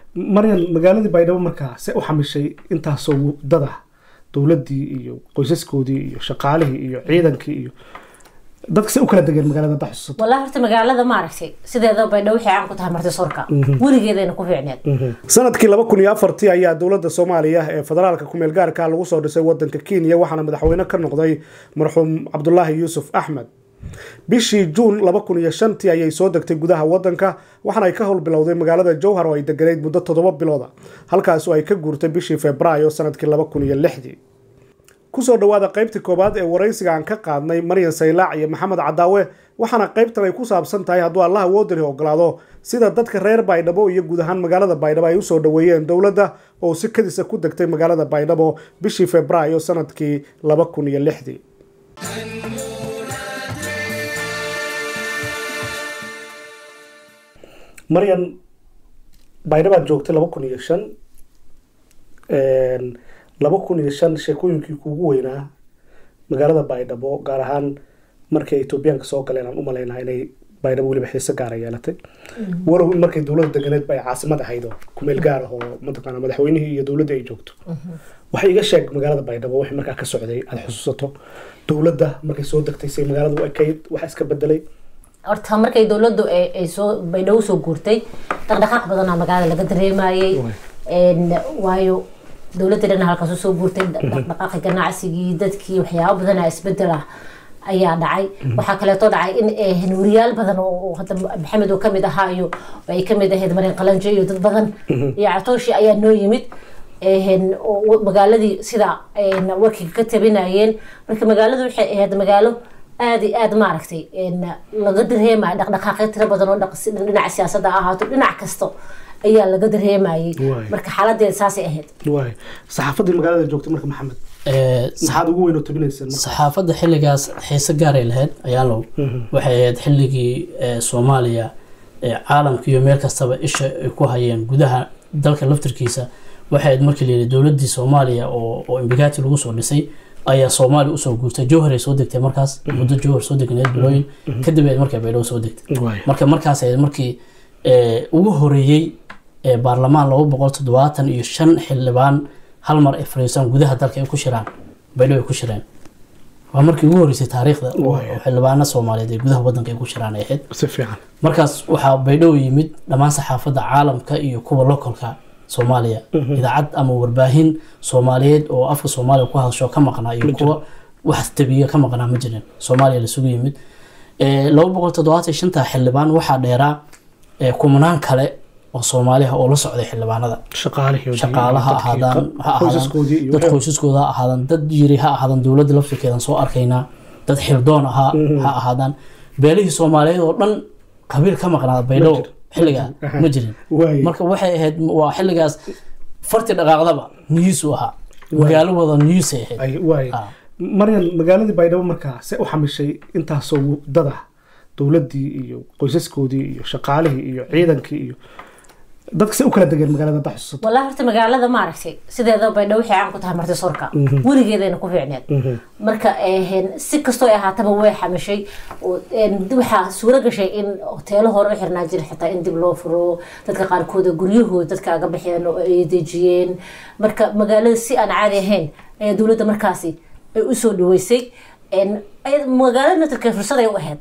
maryan magaaladii baydhabo markaa se u xamishay intaasoo dada dowladdii iyo qoysaskoodii iyo shaqaalihii iyo ciidankii iyo dadka se u kala degeen magaalada hadda xusuusato والله horta magaalada maaragtay sideeda baydhabo waxay caan ku tahay marti soorka weligeedayna ku fiicneed sanadkii laba kun iyo afartii ayaa dowladda soomaaliya ee federaalka kumeel gaarka lagu soo dhisay wadanka kenya waxaana madaxweyne ka noqday marxuum cabdulaahi yuusuf axmed bishii juun laba kun iyo shantii ayay soo degtay gudaha wadanka waxaana ay ka howl bilowday magaalada jowhar oo ay deganeyd muddo toddoba bilooda halkaasoo ay ka guurtay bishii februaayo sanadkii laba kun iyo lixdii kusoo dhawaada qaybtii koowaad ee waraysiga aan ka qaadnay maryan saylaac iyo maxamed cadaawe waxaana qaybtan ay ku saabsan tahay hadduu allah woodari ogolaado sida dadka reer baydhabo iyo guud ahaan magaalada baydhabo ay usoo dhaweeyeen dowladda oo si kadisa ku degtay magaalada baydhabo bishii februaayo sanadkii laba kun iyo lixdii maryan baydhabaad joogtay laba kun iyo shan laba kun iyo shan sheekooyinkii kuugu weynaa magaalada baydhabo gaar ahaan markii ay etoobiyaanka soo galeen aan u malaynaha inay baydhabo weliba xiise gaara yeelatay walow in markay dowladda deganeed ba ay caasimad ahayd oo kumeel gaar ah oo mataqaana madaxweynihii iyo dowladdii ay joogto waxay iga sheeg magaalada baydhabo wixii markaa ka socday aada xusuusato dowladda markay soo degtay say magaaladu ekayd waxa iska bedelay horta markay dowladdu ay ay soo baydhabo soo guurtay dhaqdhaqaaq badanaa magaalada laga dareemayay waayo dowladda dhan halkaas usoo guurtay dhaqdhaqaaqi ganacsigii dadkii waxyaabo badanaa isbedel ah ayaa dhacay waxaa kaleeto dhacay in nuuriyaal badan oo hadda maxamed oo kamid ahaa iyo ay kamid ahayd marin qalanjo iyo dad badan iyo catooshi ayaa noo yimid magaaladii sida warkiga ka tabinayeen marka magaaladu waxay ahayd magaalo aada iyo aada maaragtay laga dareemaya dhaqdhaqaaqyo tiro badan oo dhinaca siyaasadda ahaato dhinac kasto ayaa laga dareemayay marka xaaladeeda saasay ahayd waay saxaafadii magaalada joogtay marka maxamed maxaad ugu weyn oo tabinayseen saxaafadda xilligaas xiise gaaray lahayd ayaalow waxay ahayd xilligii soomaaliya caalamka iyo meel kastaba isha ay ku hayeen gudaha dalka laftirkiisa waxay ahayd markii layidhi dowladdii soomaaliya oo oo imbigati lagu soo dhisay ayaa soomaaliya usoo guurtay jowhar ay soo degtay markaas muddo jowhar soo degneed bilooyin kadib ayd markay baydhabo soo degtay marka markaas ahayd markii ugu horeeyey baarlamaan laba boqol toddobaatan iyo shan xildhibaan hal mar ay fariisaan gudaha dalka ay ku shiraan baydhabo ay ku shireen waa markii ugu horeysay taariikhda oo xildhibaana soomaaliyeed ay gudaha wadanka ay ku shiraan ay ahayd si fiican markaas waxaa baydhabo yimid dhammaan saxaafadda caalamka iyo kuwa lokolka soomaaliya idaacad ama warbaahin soomaaliyeed oo afka soomaaliya ku hadasho ka maqnaa iyo kuwa wax tabiya ka maqnaa ma jirin soomaaliya lasugu yimid laba boqol toddobaatan shanta xildhibaan waxaa dheeraa kumanaan kale oo soomaaliha oo la socday xildhibaanada shaqaalaha ahaadaan ha ahaadaan dad qoysaskooda ha ahaadaan dad yiri ha ahaadaan dowladda laftirkeedan soo arkaynaa dad xildoon ahaa ha ahaadaan beelihii soomaaliyeed oo dhan qabiil ka maqnaa baydhabo xilligaa ma jirin marka waxay ahayd waa xilligaas farti dhaqaaqdaba niyuus u ahaa magaalo wada niyuusay ahayd maryan magaaladii baydhabo markaa se u xamishay intaasoo dada dowladdii iyo qoysaskoodii iyo shaqaalihii iyo ciidankii iyo dadka se u kala degeen magaalada hadda xusuusato والله horta magaalada maaragtay sideeda baydhabo waxay caan ku tahay marti soorka weligeedayna ku fiicneed marka si kastoo ay ahaataba way xamishay waxaa suuro gashay in hoteelo hore u xirnaa jira xitaa in dib loo furo dadka qaarkooda guryahooda dadka aga baxeen oo ay dejiyeen marka magaalada si aan caadi ahayn ayaa dowladda markaasi ay usoo dhaweysay magaalada natarka fursad ay u ahayd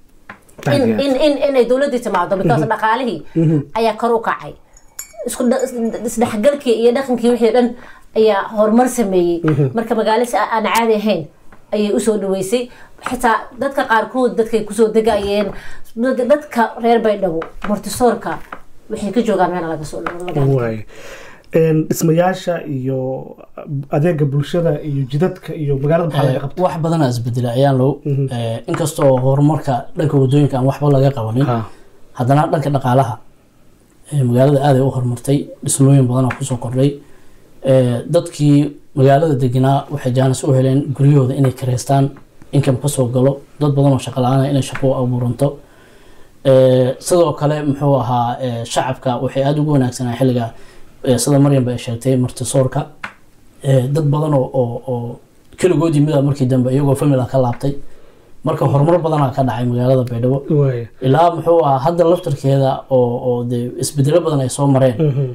inay dowladii timaado because dhaqaalihii ayaa kor u kacay isdhexgalkii iyo dhaqankii wixii dhan ayaa horumar sameeyey marka magaalo si aan caadi ahayn ayay usoo dhaweysay xitaa dadka qaarkood dadkay kusoo degayeen dadka reer baydhabo martisoorka waxay ka joogaan meel laga soo dhismayaasha iyo adeega bulshada iyo jidadka iyo magaalada maxaa laga qabta wax badanaa isbedela ayaan low inkastoo horumarka dhanka wadooyinka aan waxba laga qabanin haddana dhanka dhaqaalaha magaalada aaday u horumartay dhismooyin badanaa kusoo kordhay dadkii magaalada deganaa waxay jaanis u heleen guryahooda inay kareystaan income kasoo galo dad badan oo shaqo la-aan inay shaqo abuuranto sidoo kale muxuu ahaa shacabka waxay aada ugu wanaagsanaa xilliga sida maryam ba ay sheegtay martisoorka dad badan oo keligood yimida markii dambe iyagoo famila ka laabtay marka horumar badanaa ka dhacay magaalada baydhabo ilaa muxuu ahaa hadda laftarkeeda oo oo dee isbedelo badan ay soo mareen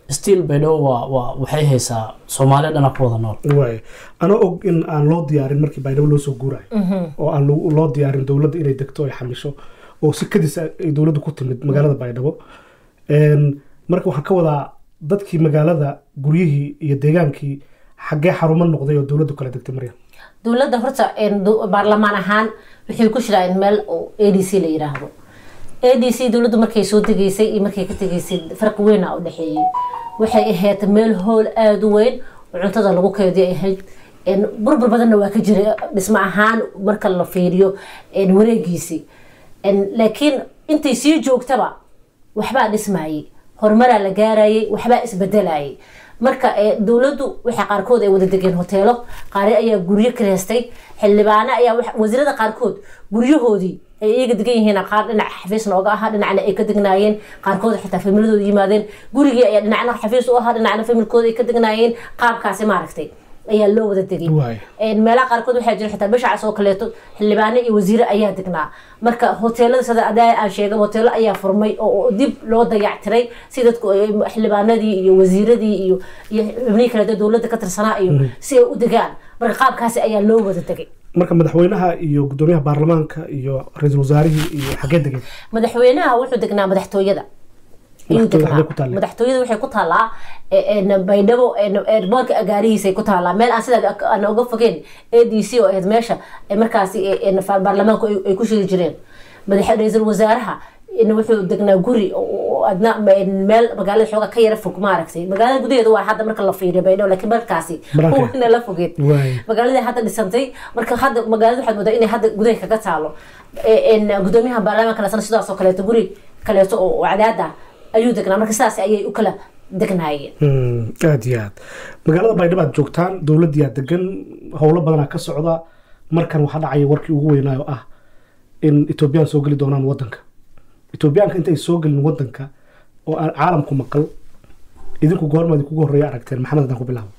still baydhabo waa waa waxay haysaa soomaaliya dhana ku wada nool waay anoo og in aan loo diyaarin markii baydhabo loo soo guurayo oo aan lo- loo diyaarin dowladda inay degto ay xamisho oo si kadis ay dowladdu ku timid magaalada baydhabo Een, marka waxaan ka wadaa dadkii magaalada guryihii iyo deegaankii xaggee xarumo noqday oo dowladdu kala degtay marya dowladda horta een, do- baarlamaan ahaan waxay ku shiraan meel oo a d c la yiraahdo a d c dowladdu markay soo degaysay iyo markay ka tegaysay farqi weyn a u dhexeeyey waxay ahayd meel hool aada u weyn oo cuntada lagu keediyo ay ahayd een, burbur badanna waa ka jiray dhismo ahaan marka la fiiriyo een, wareegiisii Een, laakiin intay sii joogtaba waxbaa dhismayey horumaraa la gaarayay waxbaa isbedelayay marka eh, dowladdu waxay qaarkood ay wada degeen hoteelo qaari ayaa guryo kireystay xildhibaano ayaa wax- wasiirada qaarkood guryahoodii ay iyaga degan yihiin qaar dhinac xafiis nooga ahaa dhinacna ay ka degnaayeen qaarkood xitaa familidooda yimaadeen gurigii ayaa dhinacna xafiis u ahaa dhinacna familkooda ay ka degnaayeen qaabkaasi maaragtay ayaa loo wada degay Waay. Een, meelaha qaarkood waxaa jira xitaa bishacaas oo kaleeto xildhibaano iyo wasiire ayaa degnaa marka hoteelada sida adaa aan sheegay hoteelo ayaa furmay oo oo dib loo dayactiray si dadku ay xildhibaanadii iyo wasiiradii iyo iyo xubnihii kaleeto dowladda ka tirsanaa iyo si ay u degaan marka qaabkaasi ayaa loo wada degay marka madaxweynaha iyo gudoomiyaha baarlamaanka iyo ra-iisul wasaarihii iyo xaggee degeen madaxweynaha wuxuu degnaa madaxtooyada ayuu Madaxtooyada degnaa. xaggee ku taallay? madaxtooyada waxay ku taallaa e- een, baydhabo een, eerboorka agaarihiisay ku taallaa meel aan sidaa aan uga fogeen a d c oo ahayd meesha ee markaasi e- een, fa- baarlamaanku ay- ay ku shiri jireen madax ra-iisul wasaaraha in wuxuu degnaa guri oo- oo adna een, meel magaalada xooga ka yara fog maaragtay magaalada gudaheeda waa hadda marka la fiiriyo baydhabo laakiin markaasi Banaanka. wana la fogeed Waay. magaaladii hadda dhisantay marka hadda magaalada waxaad moodaa inay hadda gudaha kaga taalo Ee, een, gudoomiyaha baarlamaanka lasana sidaas oo kaleeto guri kaleeto oo oo cadaad ah ayuu degnaa marka sidaas ayay u kala degnaayeen Hmm, aad iyo aad magaalada baydhabo aad joogtaan dowladdiyaa degan howlo badanaa ka socda markan waxaa dhacaya warkii ugu weynaayo ah in etoobiyaan soo geli doonaan wadanka etoobiyaanka intay soo gelin wadanka oo aan caalamku maqal idinku goormaad kugu horreeya aragteen maxamed haddaan ku bilaabo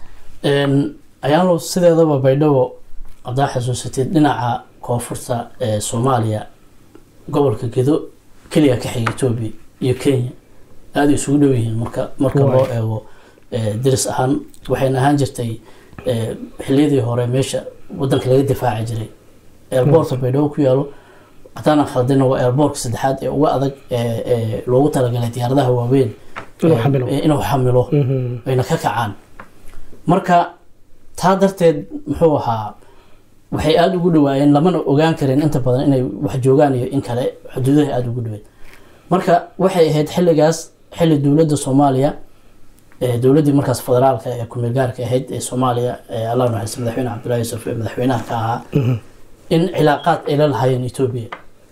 Een, ayaalo sideedaba baydhabo haddaa xasuusatid dhinaca koonfurta ee soomaaliya gobolka gedo keliya ka xiga etoobiya iyo kenya aada isugu dhow yihiin marka marka Waay. loo eego ee, deris ahaan waxayna ahaan jirtay ee, xilliyadii hore meesha wadanka laga difaaci jiray eerboorka baydhabo ku yaalo haddaanan khaldina waa eerboorka saddexaad ee uga adag ee ee loogu talagalay diyaaradaha waaweyn Inuu ee, xamilo. ee, inuu xamilo Mhm. ayna ka kacaan marka taa darteed muxuu ahaa waxay aada ugu dhawaayeen lamana ogaan karin inta badan inay wax joogaan iyo in kale xuduudaha aada ugu dhaweed marka waxay ahayd xilligaas xilli dowladda soomaaliya ee dowladdii markaas federaalka ee kumeel gaarka ahayd ee soomaaliya ee allah naxariista madaxweyne cabdullaahi yuusuf ee madaxweynaha ka ahaa in cilaaqaad ay la lahaayeen etoobiya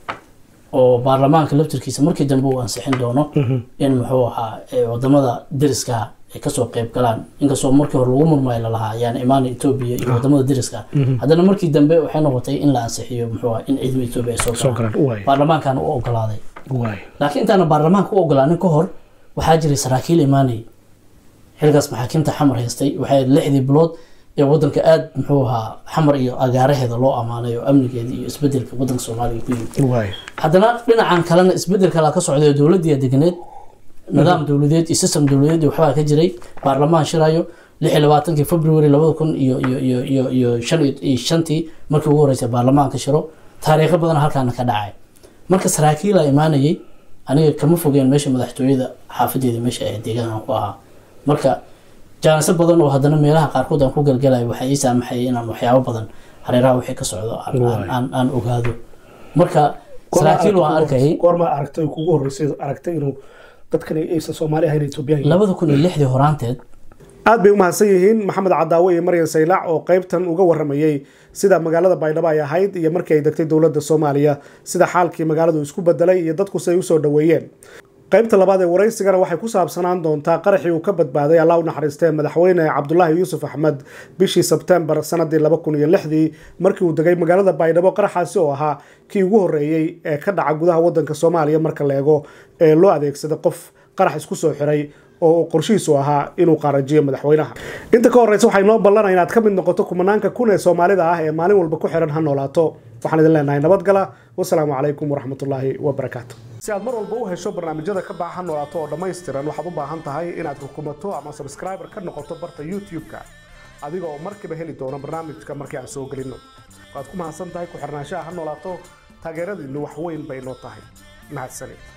oo baarlamaanka laftirkiisa markii dambe uu ansixin doono in muxuu ahaa ee wadamada deriska ay kasoo qeyb galaan inkastoo markii hore lagu murmay lalahaa yaan imaana etoobiya iyo wadamada deriska haddana markii dambe waxay noqotay in la ansixiyo muxuu ahaa in ciidamada etoobiya ay soo soo galaan galaan waay baarlamaankan u ogolaaday waay laakiin intaana baarlamaanka u ogolaanin ka hor waxaa jiray saraakiil imaanayay xilligaas maxaakiimta xamar haystay waxay ahayd lixdii bilood ee wadanka aada muxuu ahaa xamar iyo agaaraheeda loo amaanay oo amnigeeda iyo isbedelka wadanka soomaaliya ku yimid waay haddana dhinacan kalena isbedel kalaa ka socday oo dowladdiiya deganeed nidaam dowladeed iyo system dowladeed iyo waxbaa ka jiray baarlamaan shirayo lix iyo labaatankii february labada kun iyo iyo iyo iyo iyo shan iyo iyo shantii markii ugu horreysay baarlamaanka shiro taariikho badan halkaana ka dhacay marka saraakiilaa imaanayay aniga kama fogeen meesha madaxtooyada xaafadeeda meesha ay deegaankan ku ahaa marka jaaniso badan oo haddana meelaha qaarkood aan ku galgalayo waxay ii saamaxayay inaan waxyaabo badan hareeraha wixii ka socdo aan- aan- aan aan ogaado marka saraakiil waan arkayay goormaa aragtay oo kugu horreysay aragtay inuu dadkan aysan soomaali ahayn etoobiyaan yihiin labada kun iyo lixdii horaanteed aad bay u mahadsan yihiin maxamed cadaawe iyo maryan saylac oo qaybtan uga waramayey sida magaalada baydhabo ay ahayd iyo markii ay degtay dowladda soomaaliya sida xaalkii magaaladu isku bedelay iyo dadku si ay usoo dhoweeyeen qaybta labaad ee waraysigana waxay ku saabsanaan doontaa qaraxii uu ka badbaaday allah u naxariistee madaxweyne cabdulaahi yuusuf axmed bishii sebtembar sanadii laba kun iyo lixdii markii uu degay magaalada baydhabo qaraxaasi oo ahaa kii ugu horreeyey ee ka dhaca gudaha wadanka soomaaliya marka la eego ee loo adeegsaday qof qarax isku soo xiray oo qorshihiisu ahaa inuu qaarajiyo madaxweynaha inta ka horeysa waxay noo ballanaa inaad ka mid noqoto kumanaanka kun ee soomaalida ah ee maalin walba ku xiran ha noolaato waxaan idin leenahay nabadgala wasalaamu calaykum waraxmatullaahi wabarakaatu si aad mar walba u hesho barnaamijyada ka baahan noolaato oo dhammaystiran waxaad u baahan tahay inaad rukumato ama subscriber ka noqoto barta youtube-ka adiga oo markiiba heli doona barnaamijka markii aan soo gelinno waad ku mahadsan tahay ku xirnaanshaha ha noolaato taageeradiinnu wax weyn bay noo tahay mahadsanid